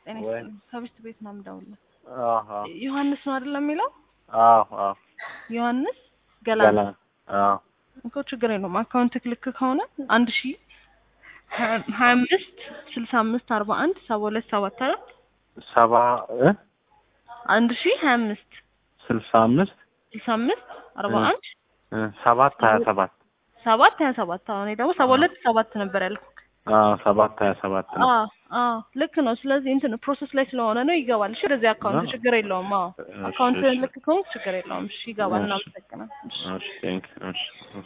ጤና ወይ ይስጥልኝ። ከብስት ቤት ነው የምደውልልህ። አሀ ዮሐንስ ነው አይደለም የሚለው? አዎ አዎ ዮሐንስ ገላን ገላ አዎ እኮ ችግር የለውም። አካውንት ክልክ ከሆነ አንድ ሺ ሀያ አምስት ስልሳ አምስት አርባ አንድ ሰባ ሁለት ሰባት አይደል? ሰባ እ አንድ ሺ ሀያ አምስት ስልሳ አምስት ስልሳ አምስት አርባ እ አንድ እ ሰባት ሀያ ሰባት ሰባት ሀያ ሰባት አሁን ደግሞ ሰባ ሁለት ሰባት ነበር ያልኩህ። አዎ ሰባት ሀያ ሰባት ነው። አዎ አዎ ልክ ነው። ስለዚህ እንትን ፕሮሰስ ላይ ስለሆነ ነው ይገባል። እሺ ወደዚህ አካውንት አዎ። ችግር የለውም። አዎ እሺ፣ አካውንት እሺ። ልክ ከሆንክ ችግር የለውም። እሺ ይገባል። እሺ። እናመሰግናለን። እሺ እሺ ቴንክ እሺ